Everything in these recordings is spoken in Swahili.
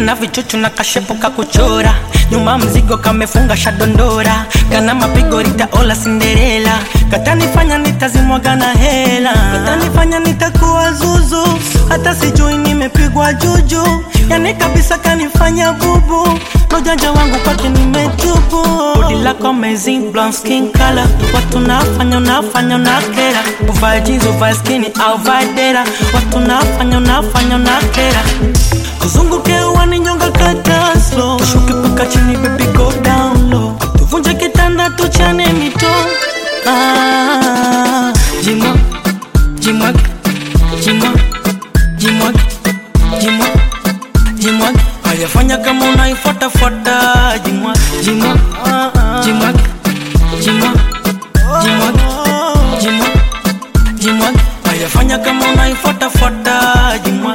kana vichuchu na kashepo kakuchora nyuma mzigo kamefunga shadondora kana mapigo ritaola sinderela katanifanya nitazimwaga na hela katanifanya nitakuwa zuzu hata sijui nimepigwa juju yani kabisa kanifanya bubu nojanja wangu kwake nimetubu bodi lako amazing blonde skin color watu nafanya unafanya unakera uvae jeans uvae skini au vae dera watu nafanya unafanya unakera kuzunguke uwani nyonga kata slow tushuke paka chini baby go down low tuvunje kitanda tuchane mito ah, jimwa jimwage jimwa jimwage jimwa jimwage ayafanya kama unaifuatafuata jimwa jimwa jimwage jimwa jimwage jimwa jimwage ayafanya kama unaifuatafuata jimwa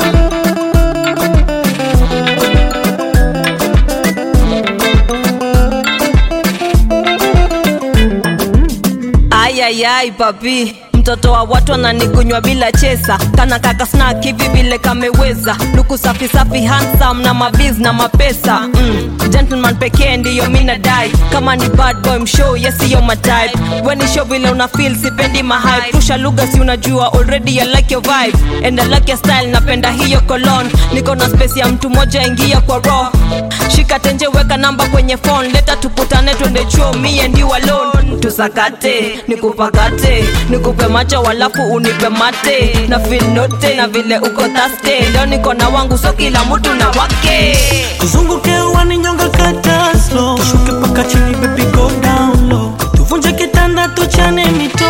ayayai papi mtoto wa watu ananigunywa bila chesa kana kaka snack hivi vile kameweza luku safi safi handsome na mabiz na mapesa mm. gentleman pekee ndiyo mina dai kama ni bad boy mshow yesiyo matype weni show vile una feel sipendi mahype rusha lugha si unajua already I like your vibe and I like your style napenda hiyo colon niko na space ya mtu moja ingia kwa raw shika tenje weka namba kwenye phone leta tukutane twende chuo me and you alone tusakate nikupakate nikupe macho walafu unipe mate na feel note na vile uko taste leo niko na wangu so kila mtu na wake tuzunguke uwani nyonga kata slow tushuke paka chini baby go down low tuvunje kitanda tuchane mito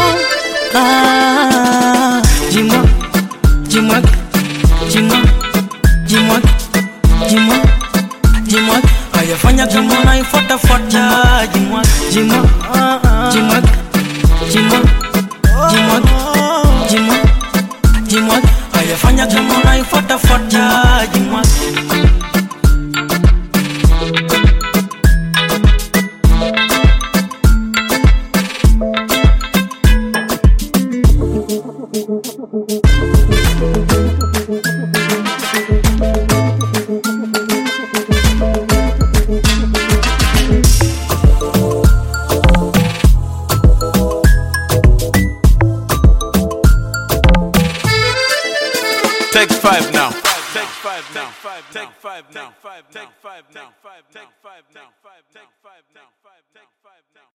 ah, jimwa jimwage jimwa jimwage jimwa jimwage ayafanya kama unaifuatafuata jimwa jimwa jimwage jimwa jimwage jimwa jimwage ayafanya kama unaifuatafuata jimwa Take five now. Take five now. Take five now. Take five now. Take five now. Take five now. Take five now. Take five now.